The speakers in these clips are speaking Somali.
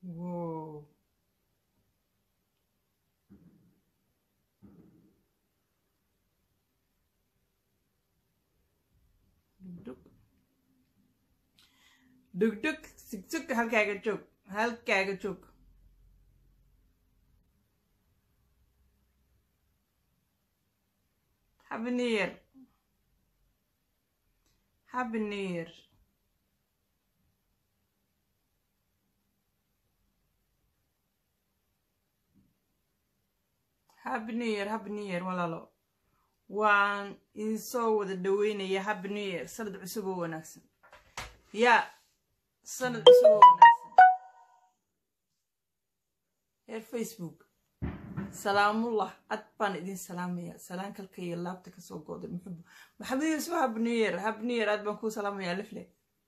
Whoa. Dugdug. Dugdug. Sigsug halkaaga joog. Halkaaga joog. Happy New Year. Happy New Year. Happy New Year, Happy New Year walaalo. Waan idin soo wada dhaweynaya Happy New Year sanad cusub oo wanaagsan. Ya, sanad cusub oo wanaagsan. Heer Facebook. Salaamullah, ad baan idin salaamaya. Salaan kalka iyo laabta ka soo gooday. Muxuu Maxamed Yusuf Happy New Year, Happy New Year ad baan kuu salaamaya lifle.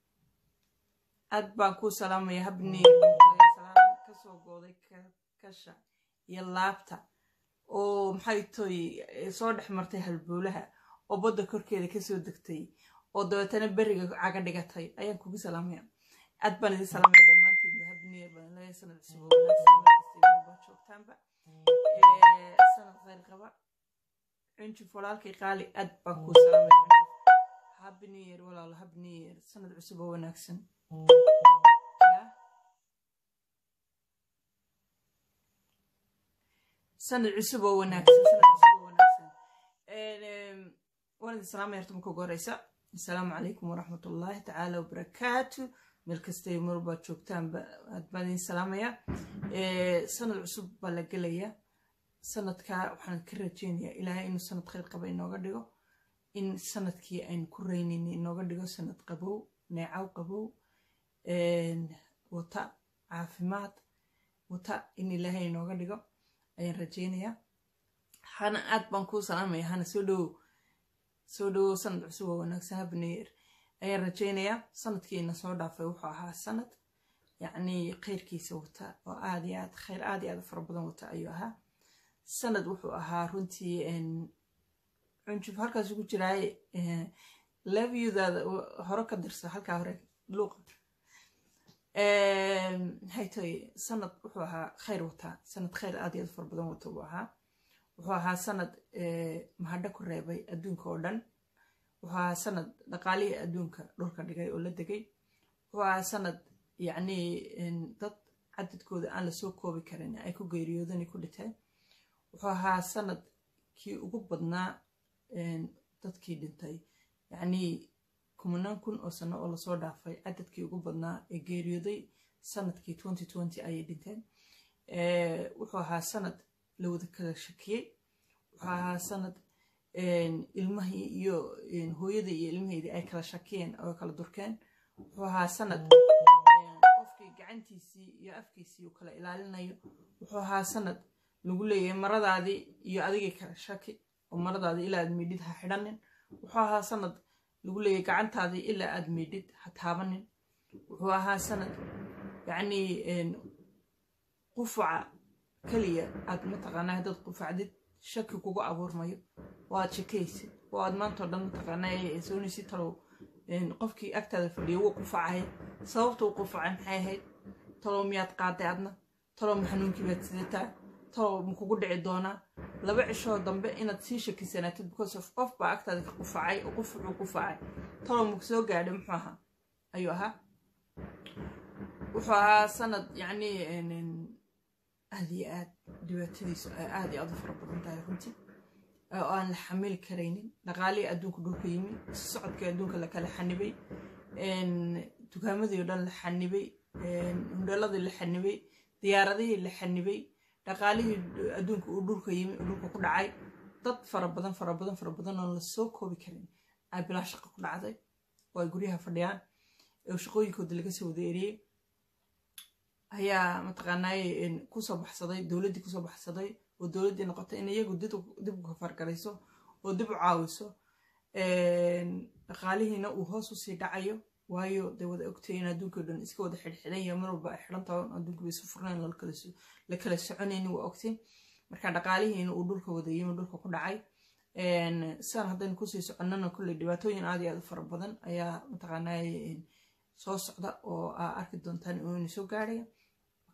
Ad baan kuu salaamaya Happy New Year. Salaan ka soo gooday kasha iyo laabta. oo maxay toy soo dhex martay halboolaha oo badda korkeeda kasoo degtay oo dabeetana beriga caga dhigatay ayaan kugu salaamaya aad baan idin salaamaya dhammaantiin habniyer baan leeyahay sanad cusub oo wanaagsan baa joogtaanba sanad khayr qaba cunjuf walaalkay qaali aad baan kuu salaamaya cunjuf happy new year walaalo happy new year sanad cusub oo wanaagsan sanad cusub oo wanaagsan sanad cusub oo wanaagsan waan idin salaamaya horta marka ugu horeysa assalaamu calaykum waraxmatullaahi tacaala wabarakaatu meel kastay marbaad joogtaanba aad baan idin salaamaya sanad cusub baa la gelaya sanadka waxaan ka rajeynayaa ilaahay inuu sanad khayr qaba inooga dhigo in sanadkii aynu ku reynin inooga dhigo sanad qabow neecaw qabow wata caafimaad wata in ilaahay inooga dhigo ayaan rajeynayaa hana aad baan kuu salaamaya hana soo dhowow soo dhowow sanad cusub oo wanaagsan habneyer ayaan rajeynayaa sanadkiina soo dhaafay wuxuu ahaa sanad yacnii khayrkiisa wata oo aad iyo aad khayr aad iyo aad fara badan wata ayuu ahaa sanad wuxuu ahaa runtii cunjuf halkaas ugu jiraaye levyudaada hore ka dirsa halkaa hore luuqa maxay tahay sanad wuxuu ahaa khayr wataa sanad khayr aad iyo aad fara badan wata buu ahaa wuxuu ahaa sanad mahadho ku reebay adduunka oo dhan wuxuu ahaa sanad dhaqaalihii adduunka dhulka dhigay oo la degay wuxuu ahaa sanad yacnii dad cadadkooda aan lasoo koobi karin ay ku geeriyoodani ku dhiteen wuxuu ahaa sanad kii ugu badnaa dadkii dhintay yacnii kumanaan kun oo sano oo lasoo dhaafay cadadkii ugu badnaa ee geeriyooday sanadkii ayay dhinteen wuxuu ahaa sanad la wada kala shakiyey wuxuu ahaa sanad ilmahii iyo hooyadii iyo ilmaheydii ay kala shakiyeen oo kala durkeen wuxuu ahaa sanad qofkii gacantiisii iyo afkiisii uu kala ilaalinayo wuxuu ahaa sanad lagu leeyahay maradaadii iyo adigii kala shaki oo maradaadii ilaa aad midhid ha xidhanin wuxuu ahaa sanad lagu leeyahay gacantaadii ilaa aad meydhid ha taabanin wuxuu ahaa sanad yacnii qufaca keliya aad mataqaanaa haddaad qufacdid shaki kugu abuurmayo oo aad shakaysid oo aad maantao dhan mataqaanaa soonisi talow qofkii agtaada fadhiya wuu qufacaya sababta uu qufacay maxay ahayd talow miyaad qaaday adna talow ma xanuunkii baad sidataa talow ma kugu dhici doonaa laba cishoo dambe inaad sii shakisanaatid because of qof baa agtaada ka qufacay oo qufucuu qufacay talow maku soo gaadhay muxuu ahaa ayuu ahaa wuxuu ahaa sanad yacnii aad iyo aad dhibaatadiisu ay aad iyo aad u fara badan tahay runtii oo aan la xamili karaynin dhaqaalihii adduunka dhulka yimi socodkii adduunka la kala xanibay dukaamadii o dhan la xanibay hundhaladii la xanibay diyaaradihii la xanibay dhaqaalihii adduunka uu dhulka yimi dhulka ku dhacay dad fara badan fara badan fara badan oo la soo koobi karin ay bilaa shaqo ku dhacday oo ay guryaha fadhiyaan oo shaqooyinkooda laga soo wada eriyey ayaa mataqaanaaye kusoo baxsaday dowladdii kusoo baxsaday oo dowladdii noqotay in iyagu dib u kafargarayso oo dib u caawiso dhaqaalihiina uu hoos usii dhacayo waayo dee wada ogtay in adduunkao dhan iska wada xidhxidhan yahay mar walba ay xidhan tahay adduunka bay isu furnayn la kala soconayni waa ogtay marka dhaqaalihiina uu dhulka wada yimi dhulka ku dhacay sidan haddaynu kusii soconnana kulley dhibaatooyin aad iyo aad u fara badan ayaa mataqaanaaye soo socda oo aa arki doontaan inuu soo gaaraya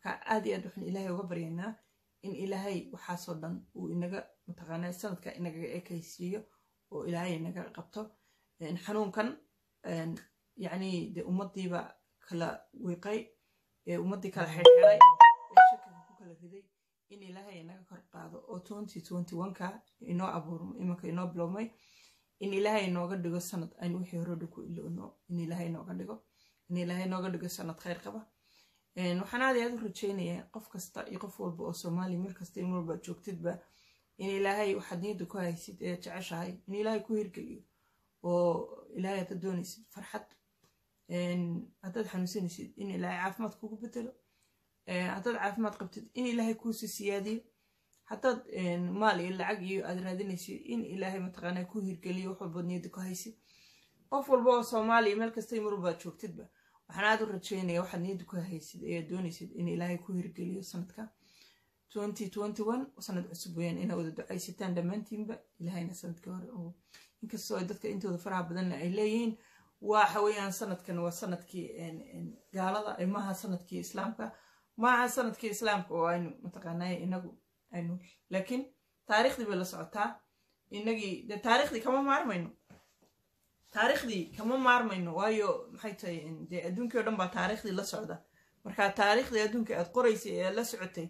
marka aad iyo aad waxaan ilaahay uga baryaynaa in ilaahay waxaasoo dhan uu inaga mataqaanaa sanadka inagaga ekaysiiyo oo ilaahay inaga qabto xanuunkan yacni dee ummadiiba kala wiiqay ee ummaddii kala xirxiray ee shakiga ku kala riday in ilaahay inaga kor qaado oo twenty twenty one-ka inoo abuurmo imanka inoo bilowmay in ilaahay inooga dhigo sanad aynu wixii horodha ku iloono in ilaahay inooga dhigo in ilaahay inooga dhigo sanad khayr qaba waxaan aad aad u rajeynayaa qof kasta iyo qof walba oo soomaaliya meel kasta in walba joogtidba in ilaahay waxaad niyadda ku haysid ee jeceshahay in ilaahay ku hirgeliyo oo ilaahay haddaad doonaysid farxad haddaad xanuunsanaysid in ilaahay caafimaad kugu bedelo haddaad caafimaad qabtid in ilaahay kuusi siyaadiyo haddaad maal iyo lacag iyo aad raadinaysid in ilaahay mataqaanaa ku hirgeliyo wax walbaad niyadda ku haysid qof walba oo soomaaliya meel kasta mar walbaad joogtidba waxaan aad u rajeynaya waxaad niyadda ku haysid ee aad doonaysid in ilaahay ku hirgeliyo sanadka twenty twenty one sanad cusub weyaan inaa wada ducaysataan dhammaantiinba ilaahayna sanadkii hore oo inkastoo dadka intooda faraha badanna ay leeyihiin waxa weeyaan sanadkan waa sanadkii gaalada maaha sanadkii islaamka maaha sanadkii islaamka oo aynu mataqaanay inagu aynu laakiin taariikhdii bay la socotaa inagii de taariikhdii kama maarmayno taariikhdii kama maarmayno waayo maxay tahay dee adduunkii o dhan baa taariikhdii la socda marka taariikhdii adduunka aad qoraysay ee la socotay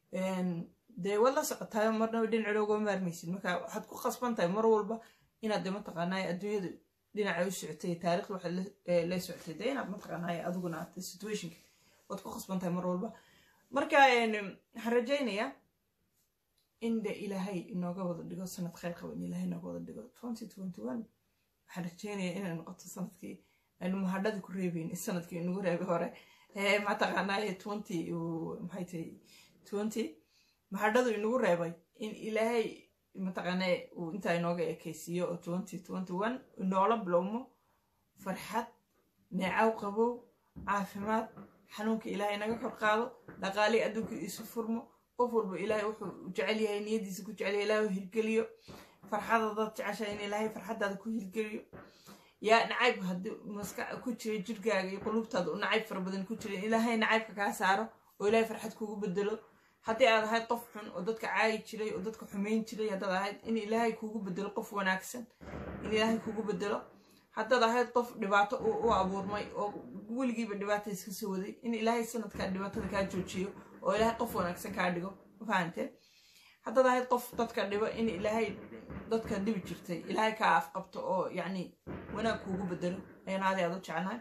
dee waad la socotaay marnaba dhinaceeda uga maarmaysid marka waxaad ku khasban tahay mar walba inaad de mataqaanay adduunyadu dhinaca u socotay taarikhda waxaad la socotay dee inaad mataqaanay adiguna aad situationka waad ku khasban tahay mar walba marka waxaan rajaynayaa in de ilaahay inooga wada dhigo sanad khayr qaba in ilaahay inooga wada dhigo twenty twenty one waxaan rajaynayaa inay noqoto sanadkii aynu mahadhada ku reebeyn sanadkii inagu reebay hore mataqaanay twenty maxay tahay twenty mahadhadu inagu reebay in ilaahay mataqaanaa uu intaa inooga ekaysiiyo oo twenty twenty one inoola bilowmo farxad neecaw qabow caafimaad xanuunka ilaahay naga kor qaado dhaqaalii adduunka isu furmo qof walba ilaahay wuxuu jecel yahay niyadiisa ku jecel yahay ilaahay hirgeliyo farxadadaad jeceshahay in ilaahay farxadaada ku hirgeliyo yaa nacayb haddii maska ku jira jirkaaga iyo qulubtaada u nacayb fara badan ku jira ilaahay nacaybka kaa saaro oo ilaahay farxad kugu bedelo haddii aad ahayd qof xun oo dadka caayi jiray oo dadka xumayn jiray haddaad ahayd in ilaahay kugu bedelo qof wanaagsan in ilaahay kugu bedelo haddaad ahayd qof dhibaato u abuurmay oo weligiiba dhibaata iska soo waday in ilaahay sanadkaa dhibaatada kaa joojiyo oo ilaahay qof wanaagsan kaa dhigo mafahamteen haddaad ahayd qof dadka dhibo in ilaahay dadka dhibi jirtay ilaahay kaa afqabto oo yacni wanaag kuugu bedelo ayaan aadi aad u jecelahay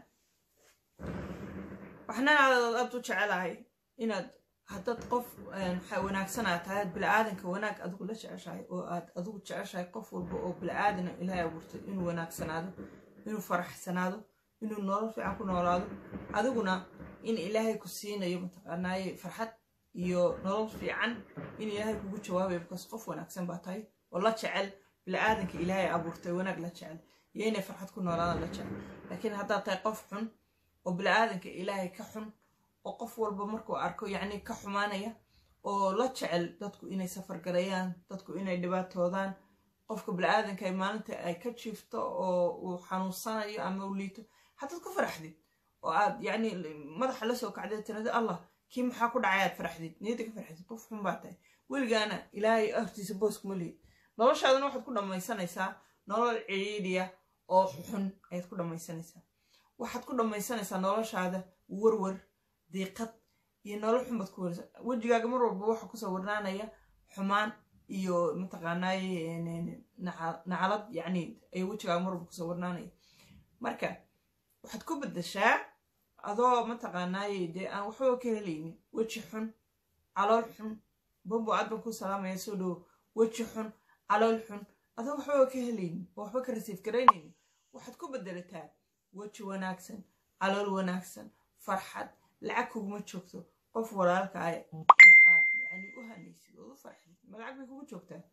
waxna aad u jecelahay inaad haddaad qof wanaagsanaa tahay aad bili-aadanka wanaag adigu la jeceshahay oo aad adigu jeceshahay qof walba oo bili-aadana ilaahay abuurtay inuu wanaagsanaado inuu faraxsanaado inuu nolol fiican ku noolaado adiguna in ilaahay ku siinayo mataqaanaaye farxad iyo nolol fiican in ilaahay kugu jawaabayo bikaas qof wanaagsan baa tahay oo la jecel bili-aadanka ilaahay abuurtay wanaag la jecel iyo inay farxad ku noolaadaan la jecel laakiin haddaad tahay qof xun oo bili-aadanka ilaahay ka xun oo qof walba markuu arko yacni ka xumaanaya oo la jecel dadku inay safargalayaan dadku inay dhibaatoodaan qofka bili-aadanka ay maalinta ay ka jiifto oo uu xanuunsanayo ama u liito haddaad ku faraxdid oo aad yacni madaxa la soo kacdeed tirada allah kii maxaa ku dhacay aad faraxdid niyadda ka farxdid qof xun baa tahay weligaana ilaahay hortiisa boos kuma lihid noloshaadana waxaad ku dhammaysanaysaa nolol ciriiriya oo xun ayaad ku dhammaysanaysaa waxaad ku dhammaysanaysaa noloshaada warwar diiqad iyo nolol xun baad ku warsa wejigaaga mar walba waxa kusoo warnaanaya xumaan iyo mataqaanaaye nacalad yacni ay wejigaaga mar walba kusoo warnaanaya marka waxaad ku bedeshaa adoo mataqaanaaye dee aan waxbaba ka helaynin weji xun calool xun bombo aad baan ku salaamaya soo dhowo weji xun calool xun adoo waxbaba ka helaynin oo waxba ka rasiif garaynaynin waxaad ku bedelataa weji wanaagsan calool wanaagsan farxad lacag kuguma joogto qof walaalka ah aad yani u hanaysid ood u farxid ma lacag bay kugu joogtaa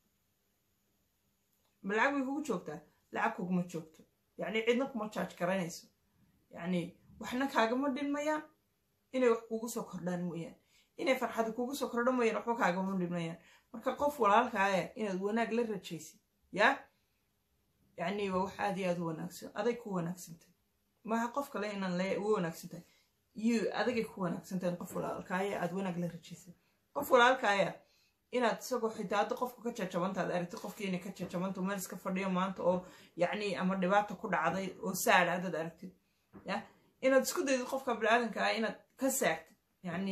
ma lacag bay kugu joogtaa lacag kuguma joogto yacni cidna kuma jaaj garanayso yacni waxna kaagama dhinmayaan inay wax kugu soo kordhaan mooyaan inay farxad kugu soo kordhan mooyaan waxba kaagama dhinmayaan marka qof walaalkaaya inaad wanaag la rajaysid yaa yacni waa wax aad iyo aad u wanaagsan aday ku wanaagsantay maaha qof kale inaan le uga wanaagsan tahay you adigay ku wanaagsantahay qof walaalkaaya aad wanaag la rajaysay qof walaalkaaya inaad isagoo xitaa hadda qofka ka jajabanta aad aragtid qofkii inay ka jajabanto meel iska fadhiyo maanta oo yacni ama dhibaata ku dhacday oo saad haddaad aragtid ya inaad isku daydid qofka biniaadanka ah inaad ka saagtid yacni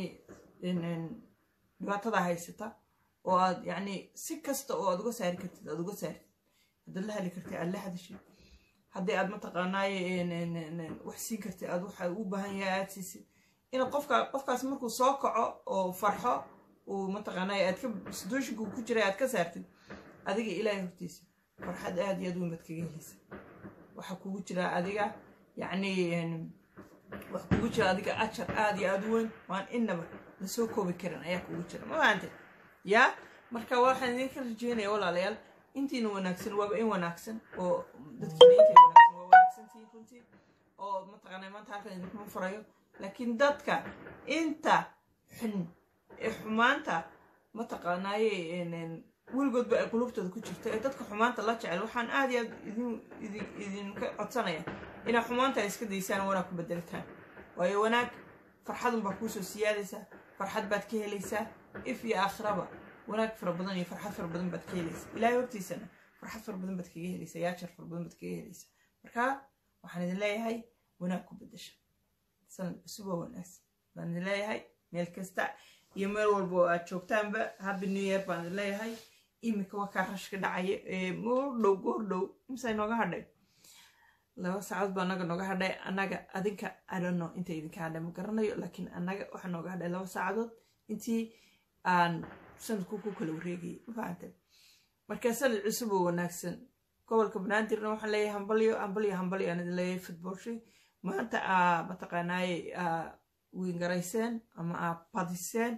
dhibaatada haysata oo aad yacni si kasta oo aad uga saari kartid aad uga saartid haddaad la heli kartid aad la hadashid haddii aad mataqaanaaye wax siin kartid aad waxa u baahan yahay aad siisid inaad qofka qofkaas markuu soo kaco oo farxo uu mataqaanaaye aad ka situationka ku jiray aad ka saartid adiga ilaahay hortiisa farxad aad iyo aad weyn baad kaga heleysa waxaa kugu jira adiga yacni waxa kugu jira adiga ajar aad iyo aad u weyn waan inaba lasoo koobi karin ayaa kugu jira ma fahamtay yaa marka waxaan idinka rajeynaya walaalayaal intiina wanaagsan waaba in wanaagsan oo dadkiina intiina wanaagsan waa wanaagsantihiin runtii oo mataqaanaa maanta halkan idinkuma furayo laakiin dadka inta xun ee xumaanta mataqaanaaye weligoodba ay qulubtooda ku jirto ee dadka xumaanta la jecel waxaan aad iyo aad idinka codsanaya inaa xumaanta ay iska daysaan wanaag ku bedelitaan waayo wanaag farxadun baa kuusoo siyaadaysaa farxad baad ka helaysaa if iyo aakhiraba wanaag fara badan iyo farxad fara badan baad ka helaysaa ilaahay hortiisana farxad fara badan baad kaga helaysaa yaajar fara badan baad kaga helaysaa marka waxaan idin leeyahay wanaag ku bedesha sanad cusub oo wanaagsan baan idin leeyahay meel kasta iyo meel walba oo aad joogtaanba happy new year baan idin leeyahay iminka waa kaa rashka dhacaya ee goordhow goordhow imsa inooga hadhay laba saacadood baa anaga nooga hadhay annaga adinka adono inta idinka hadhay ma garanayo laakiin annaga waxaa nooga hadhay laba saacadood intii aan sanadku ku kala wareegayay ma fahantay marka sanad cusub oo wanaagsan gobolka banaadirna waxaan leeyahay hambalyo hambalyo hambalyo aan idin leeyahay futboolshi maanta aa mataqaanaaye aa wiingarayseen ama aa badiseen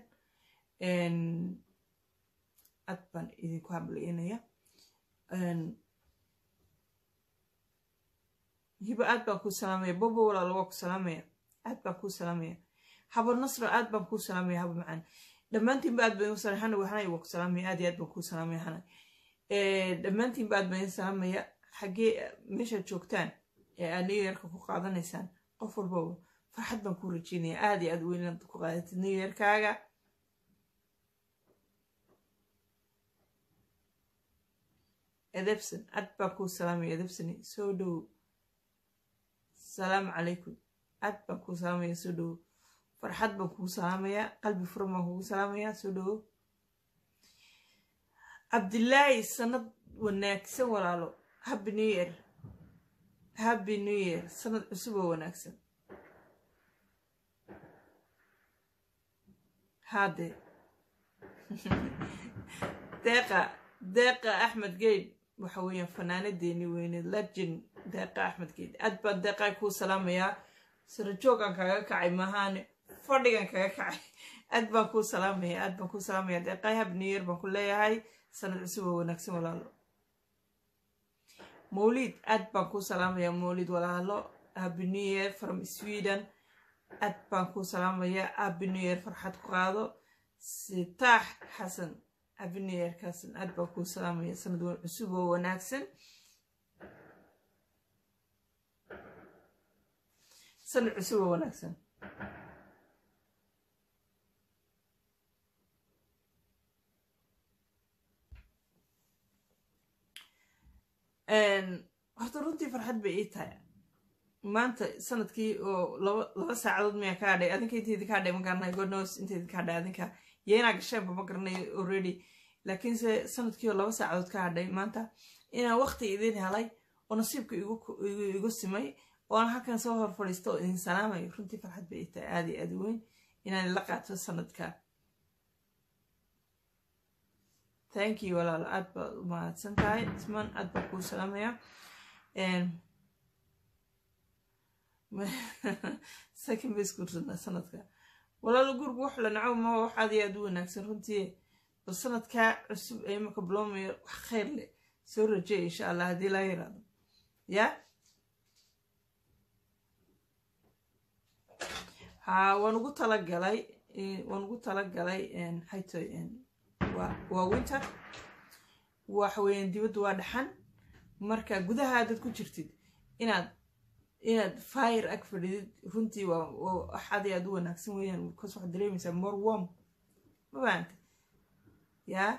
aad baan idinku hambalyeynaya hibo aad baan kuu salaamaya bobo walaalo waa ku salaamaya aad baan kuu salaamaya habo nasro aad baan kuu salaamaya habo macaan dhammaantiinba aad baan usalaamaya hana waxanay waa ku salaamaya aad iyo aad baan kuu salaamaya hana dhammaantiinba aad baan idin salaamaya xaggee meeshaad joogtaan ee aad new yearka ku qaadanaysaan qof walbaba farxad baan kuu rajeynaya aad iyo aad weyn inaad ku qaadatid new yearkaaga edebson aad baan kuu salaamaya edebsoni soo dhowo salaamu calaykum aad baan kuu salaamaya soo dhowo farxad baan kugu salaamayaa qalbi furan baan kugu salaamayaa soo dhowo cabdilaahi sanad wanaagsan walaalo happy new year happy new year sanad cusub oo wanaagsan haade deeqa deeqa axmed geyd waxa weeyaan fanaanadeeni weyne legend deeqa axmed geyd aad baan deeqaa kuu salaamayaa sarajoogan kaga kacay mahaane fadhigan kaga kacay aad baan kuu salaamaya aad baan kuu salaamaya deeqaa happy new year baan ku leeyahay sanad cusub oo wanaagsan walaalo mawlid aad baan kuu salaamaya mawlid walaalo happy new year from sweden aad baan kuu salaamaya happy new year farxad ku qaado sitaax xasan happy new year kaasan aad baan kuu salaamaya sanad cusub oo wanaagsan sanad cusub oo wanaagsan horta runtii farxad bay ii tahay maanta sanadkii oo laba laba saacadood miyaa ka hadhay adinka inta idinka hadhay ma garanayo godnos inta idinka hadhay adinka yeenaa gasheenba ma garanayo already laakiinse sanadkii oo laba saacadood ka hadhay maanta inaan waqti idin helay oo nasiibka igu simay oo aan halkan soo hor fadhiisto oo idin salaamayo runtii farxad bay ii tahay aad iyo aad weyn inaan la qaato sanadka thank you walaalo aad baad u mahadsan tahay ismaan aad baa kuu salaamaya sakin bay isku ridnaa sanadka walaalo gurigu wax la naco ma wax aad iyo aad u wanaagsan runtii bal sanadkaa cusub ee imaka bilowmayo wax khayr leh soo rajeeya insha allah haddii laa yiraahdo ya ha waan ugu talagalay waan ugu talagalay haytoy waa winter waxa weeyaan dibaddu waa dhaxan marka gudaha dad ku jirtid inaad inaad fire ag fadhidid runtii waa wax aad iyo aad u wanaagsan weeyaan because waxaad dareemaysaa more warm ma fahamta yaa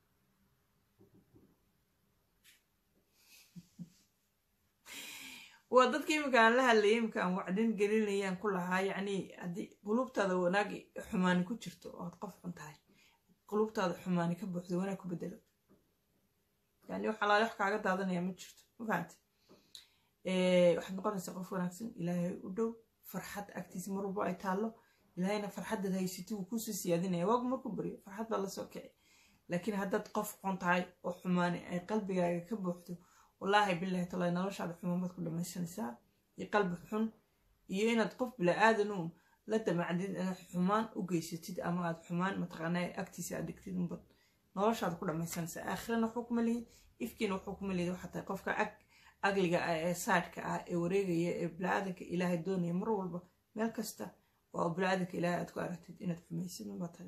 waa dadka imika aan la hadlayay imika aan wacdin gelinayaan ku lahaa yacni haddii qulubtaada wanaagi xumaani ku jirto oo aad qof xun tahay qulubtaada xumaani ka buuxdo wanaag ku bedelo yani wax alaale wax kaaga daadanaya ma jirto ma fahamte waxaad noqonaysaa qof wanaagsan ilaahay u dhow farxad agtiisa mar walba ay taallo ilaahayna farxaddaad haysati wuu kuusii siyaadinaya waagu marku baryo farxad baa lasoo kici laakiin haddaad qof xun tahay oo xumaani ay qalbigaaga ka buuxdo wallaahi bilahi talahi noloshaada xumaan baad ku dhamaysanaysaa iyo qalbi xun iyo inaad qof bila-aadanuun la damacdid inaad xumaan u geysatid ama aad xumaan mataqaanaa agtiisa aad dhigtid unbad noloshaada ku dhamaysanaysaa aakhirana waxuu kuma lihid ifkiina waxuu kuma lihid waxaa tahay qofka ag agliga ah ee saadhka ah ee wareegaya ee bila-aadanka ilaahay doonaya mar walba meel kasta oo bila-aadanka ilaahay aad ku aragtid inaad xumaysid unbaa tahay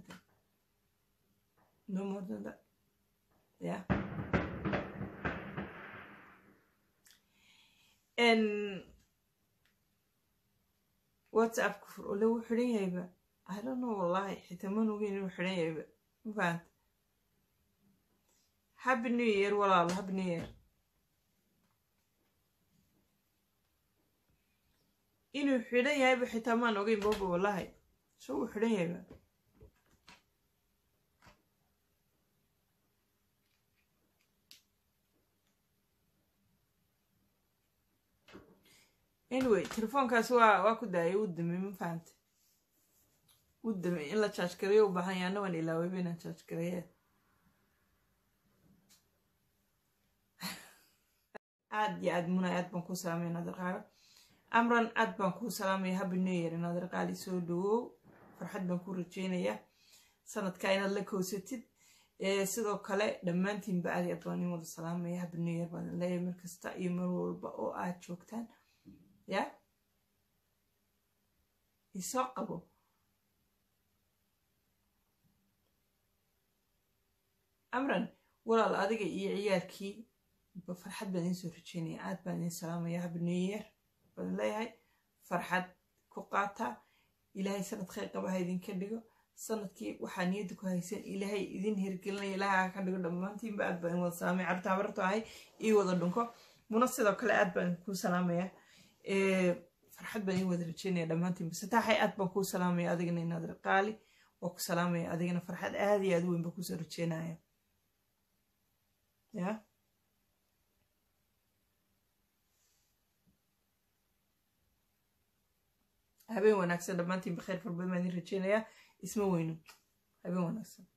no more than that yeah whatsapp kufur oo lagu xidhan yahayba i don't know wallahi xitaa man ogeyn inuu xidhan yahayba ma fahanta happy new year walaalo happy new year inuu xidhan yahayba xitaa maan ogeyn booba wallahi so uu xidhan yahayba anyway telefoonkaas waa waa ku daayay u damay ma fahanta u damay in la jaaj gareeyo u baahan yahay annagan ilaawayba inaan jaaj gareeye aad iyo aad muna aad baan kuu salaamaya naadirqaaga amran aad baan kuu salaamaya happy new year naadirqaali soo dhawow farxad baan kuu rajeynayaa sanadkaa inaad la kowsatid sidoo kale dhammaantiinba aad iyo aad baan in wada salaamaya happy new year baan leeyahay mar kasta iyo mar walba oo aad joogtaan ya isoo qabo amran walaal adiga iyo ciyaarkii ba farxad baan idiin soo rajeynaya aad baan idiin salaamaya happy new year baan leeyahay farxad ku qaata ilaahay sanad khayr qaba ha idinka dhigo sanadkii waxaa niyadda ku haysan ilaahay idin hirgelinaya ilaahay ha ka dhigo dhammaantiinba aad baan in wada salaamaya carta habarto ahay ii wada dhunko muna sidoo kale aad baan kuu salaamaya farxad baan ii wada rajeynaya dhammaantiinba sataaxay aad baan kuu salaamaya adigana inaad qaali waa ku salaamaya adigana farxad aad iyo aad u weyn baan kusoo rajeynaya ya habeen wanaagsan dhammaantiinba khayr farbadan baan idin rajeynayaa isma weyno habeen wanaagsan